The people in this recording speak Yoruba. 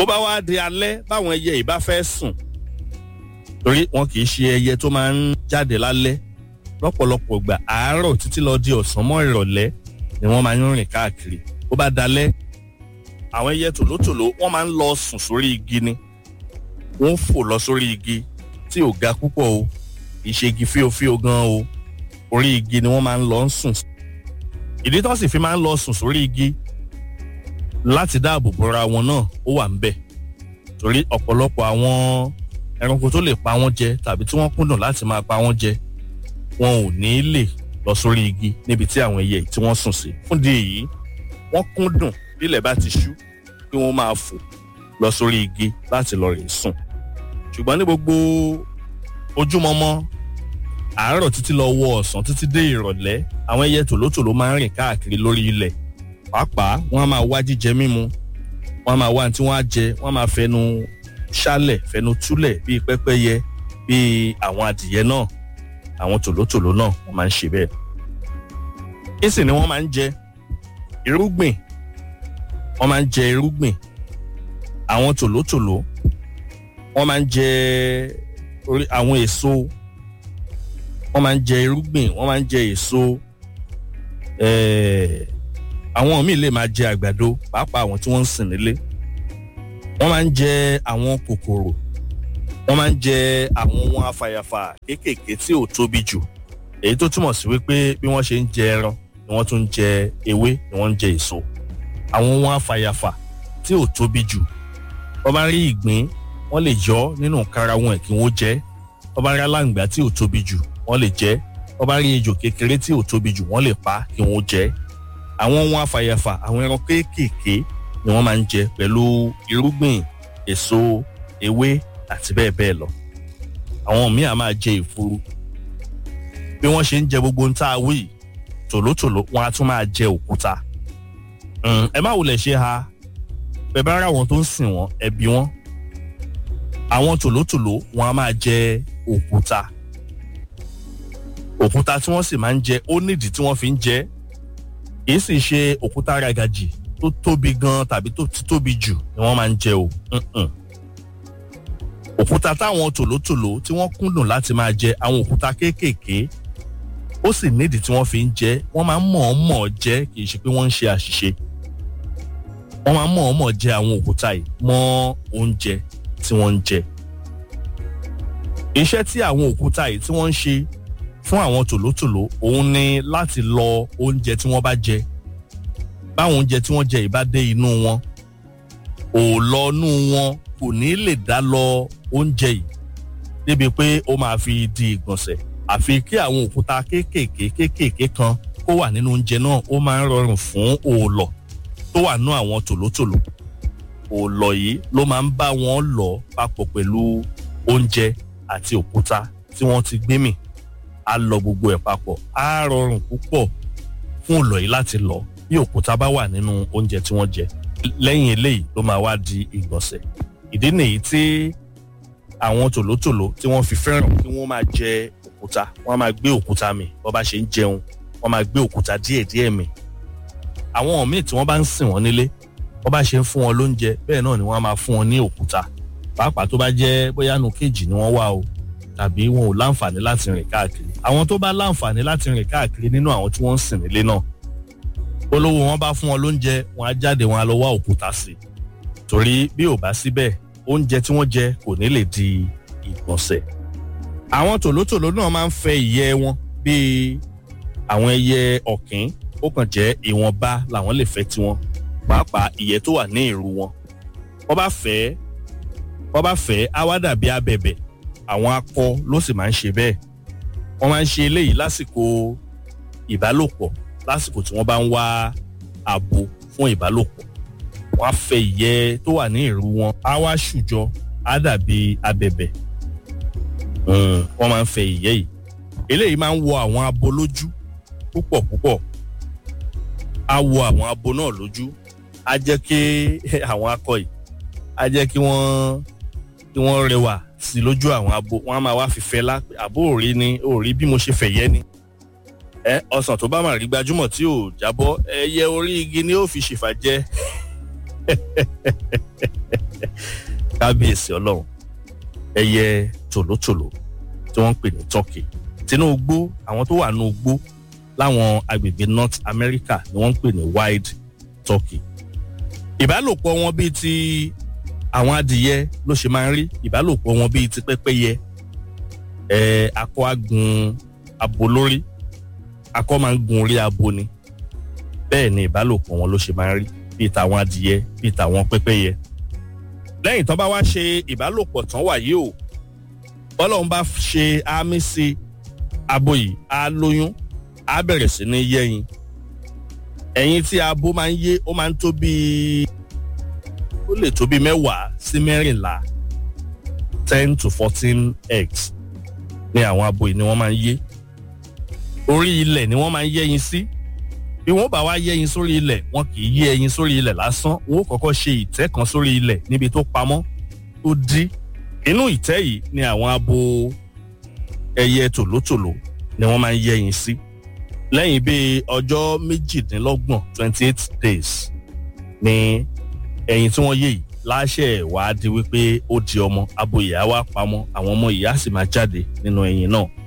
bó bá wá di alẹ́ báwọn ẹyẹ yìí bá fẹ́ sùn torí wọn kì í ṣe ẹyẹ tó máa ń jáde lálẹ́ lọ́pọ̀lọpọ̀ gbà àárọ̀ títí lọ di ọ̀sán mọ́ ìrọ̀lẹ́ ni wọ́n máa ń rìn káàkiri bó bá dalẹ́ àwọn ẹyẹ tòlótòló wọ́n máa ń lọ sùn sórí igi ni wọ́n fò lọ sórí igi tí ò ga púpọ̀ o kì í ṣe igi fíofío gan o orí igi ni wọ́n máa ń lọ sùn ìdí tó sì fi máa ń lọ sùn sórí igi láti dáàbò bora wọn náà ó wà ń bẹ̀ torí ọ̀pọ̀lọpọ̀ àwọn ẹranko tó lè pa wọ́n jẹ tàbí tí wọ́n kúndùn láti máa pa wọ́n jẹ wọn ò ní lè lọ sórí igi níbi tí àwọn ẹyẹ tí wọ́n sùn sí fún di èyí wọ́n kúndùn bílẹ̀ bá ti ṣú kí wọ́n máa fò lọ sórí igi láti lọ rìn sùn ṣùgbọ́n ní gbogbo ojúmọmọ àárọ̀ títí lọ wọ ọ̀sán títí dé ìrọ̀lẹ́ àwọn ẹyẹ tòlótòló máa ń rìn káàkiri lórí ilẹ̀ pàápàá wọ́n á máa wá jíjẹ mímu wọ́n á máa wá ní tí wọ́n á jẹ wọ́n á máa fẹnu ṣálẹ̀ fẹnu túlẹ̀ bíi pẹ́pẹ́yẹ bíi àwọn adìyẹ náà àwọn tòlótòló náà wọ́n máa ń ṣe bẹ́ẹ̀. ìsì ni wọ́n máa ń jẹ irúgbìn wọ́n máa ń jẹ irúgbìn àwọn tòlótòló wọ́n máa ń jẹ àwọn èso wọ́n máa ń jẹ irúgbìn wọ́n máa ń jẹ èso àwọn míì lè máa jẹ àgbàdo pàápàá àwọn tí wọ́n ń sìn nílé wọ́n máa ń jẹ àwọn kòkòrò wọ́n máa ń jẹ àwọn ohun afàyàfà kéékèèké tí ò tóbi jù èyí tó túmọ̀ sí wípé bí wọ́n ṣe ń jẹ ẹran ni wọ́n tún ń jẹ ewé ni wọ́n ń jẹ èso àwọn ohun afàyàfà tí ò tóbi jù wọ́n bá rí ìgbín wọ́n lè yọ nínú kára wọn kí wọ́n jẹ wọ́n bá rí aláǹgbá tí ò tóbi jù wọ́n lè jẹ wọ́n bá rí ejò kékeré tí ò tóbi jù wọ́n lè pa kí wọ́n jẹ àwọn ohun afàyàfà àwọn ẹran kéékèèké ni wọ́n máa ń jẹ pẹ̀lú irúgbìn èso ewé àti bẹ́ẹ̀ bẹ́ẹ̀ lọ àwọn míì á máa jẹ ìfuru bí wọ́n ṣe ń jẹ gbogbo ń tá a wí tòlótòló wọn á tún máa jẹ òkúta ẹ má wulẹ̀ ṣe ha bẹ́ẹ̀ bá rà wọn tó ń sìn wọn ẹ bí wọn àwọn tòlótòló wọn á máa jẹ òkúta òkúta tí wọ́n sì máa ń jẹ ó nídìí tí wọ́n fi ń jẹ kì í sì ṣe òkúta ragajì tó tóbi gan tàbí tó ti tóbi jù ni wọ́n máa ń jẹ o òkúta táwọn tòlótòló tí wọ́n kúndùn láti máa jẹ àwọn òkúta kéékèèké ó sì nídìí tí wọ́n fi ń jẹ wọ́n máa ń mọ̀ọ́mọ̀ jẹ kì í ṣe pé wọ́n ń ṣe àṣìṣe wọ́n máa ń mọ̀ọ́mọ̀ jẹ àwọn òkúta yìí mọ́ oúnjẹ tí wọ́n ń jẹ iṣẹ́ tí àwọn òkúta yìí tí wọ́n ń ṣe fún àwọn tòlótòló òun ni láti lọ oúnjẹ tí wọ́n bá jẹ báwọn oúnjẹ tí wọ́n jẹ yìí bá dé inú wọn òòlọ́nú wọn kò ní lè dá lọ oúnjẹ yìí débi pé ó máa fi di ìgbọ̀nsẹ̀ àfi kí àwọn òkúta kéékèèké kéékèèké kan kó wà nínú oúnjẹ náà ó máa ń rọrùn fún òòlọ̀ tó wà nú àwọn tòlótòló òòlọ̀ yìí ló máa ń bá wọn lọ papọ̀ pẹ̀lú oúnjẹ àti òkúta tí wọ́n ti gbé mì á lọ gbogbo ẹ̀ papọ̀ á rọrùn púpọ̀ fún òòlọ̀ yìí láti lọ bí òkúta bá wà nínú oúnjẹ tí wọ́n jẹ lẹ́yìn eléyìí ló máa wá di ìgbọ̀nsẹ̀ ìdí nìyí tí àwọn tòlótòló tí wọ́n fi fẹ́ràn kí wọ́n máa jẹ òkúta wọ́n máa gbé òkúta mì bó bá ṣe ń jẹun wọ́n máa gbé òkúta díẹ̀díẹ̀ mì àwọn míì tí wọ́n bá ń sìn wọ́n nílé wọ́n bá ṣe ń fún wọn lóúnjẹ bẹ́ẹ̀ náà ni wọ́n máa fún wọn ní òkúta pàápàá tó bá jẹ́ bóyá nu kéèjì ni wọ́n wà o tàbí wọn ò láǹfààní láti rìn káàkiri àwọn tó bá láǹfààní láti rìn káàkiri nínú àwọn tí wọ́n ń sìn nílé náà olówó wọn bá fún wọn lóúnjẹ wọn á jáde wọn á lọ wá òkúta sí torí bí ò bá síbẹ̀ oúnjẹ tí wọ́n jẹ kò ní lè di ìgbọ̀nsẹ̀ àwọn tòlótòló náà máa ń fẹ́ ìyẹ́ wọn bíi àwọn ẹyẹ ọ̀kín ó kàn jẹ́ ìwọ̀nba làwọn lè fẹ́ tiwọn pàápàá ìyẹ́ tó wà ní ìrù wọn wọ́n bá fẹ́ wọ́n bá fẹ́ á wá dàbí abẹ̀bẹ̀ àwọn akọ ló sì máa ń ṣe bẹ́ẹ̀ wọ́n máa ń ṣe eléyìí lásìkò ìbálòpọ̀ lásìkò tí wọ́n bá ń wá abo fún ìbálòpọ̀ wọ́n á fẹ́ ìyẹ́ tó wà ní ìrù wọn á wá ṣùjọ á dàbí abẹ̀bẹ̀ wọ́n máa ń fẹ́ ìyẹ́ yìí eléyìí máa ń wọ àwọn abo lójú púpọ̀ púpọ̀ á wọ àwọn abo náà lójú á jẹ́ kí àwọn akọ yìí á jẹ́ kí wọ́n kí wọ́n rẹwà sí lójú àwọn abo wọ́n á máa wá fífẹ́ lá àbó òrí ni òrí bí mo ṣe fẹ̀yẹ́ ni ẹ ọsàn tó bá máa rí gbajúmọ̀ tí ò jábọ́ ẹyẹ orí igi ni ó fi ṣèfà jẹ kábíyèsí ọlọ́run ẹyẹ tòlótòló tí wọ́n ń pè ní turkey tinú igbó àwọn tó wà nínú igbó láwọn agbègbè north america ni wọ́n ń pè ní wild turkey ìbálòpọ̀ wọn bíi ti àwọn adìyẹ ló ṣe máa ń rí ìbálòpọ̀ wọn bíi ti pẹ́pẹ́yẹ ẹ̀ akọ agun abo lórí akọ máa ń gun orí abo ni bẹ́ẹ̀ ni ìbálòpọ̀ wọn ló ṣe máa ń rí bíi tàwọn adìyẹ bíi tàwọn pẹ́pẹ́yẹ lẹ́yìn tán bá wá ṣe ìbálòpọ̀ tán wàyí o bọ́lọ́run bá ṣe àmì sí abo yìí á lóyún á bẹ̀rẹ̀ sí ní yẹ́yin ẹyin tí abo máa ń yé ó máa ń tó bíi ó lè tó bíi mẹ́wàá sí mẹ́rìnlá ten to fourteen eggs ní àwọn abo yìí ni wọ́n máa ń yé orí ilẹ̀ ni wọ́n máa ń yẹ́yin sí bí wọ́n bá wá yẹ́yin sórí ilẹ̀ wọn kì í yé ẹyin sórí ilẹ̀ lásán wọn ó kọ́kọ́ ṣe ìtẹ́ kan sórí ilẹ̀ níbi tó pamọ́ tó dí inú ìtẹ́ yìí ni àwọn abo ẹyẹ tòlótòló ni wọ́n máa ń yẹ́yin sí lẹ́yìn bíi ọjọ́ méjìdínlọ́gbọ̀n twenty eight days ni ẹyin tí wọ́n yé yìí láṣẹ wàá di wípé ó di ọmọ abo ìyá wa pamọ́ àwọn ọmọ ìyá sì máa jáde nínú ẹyin náà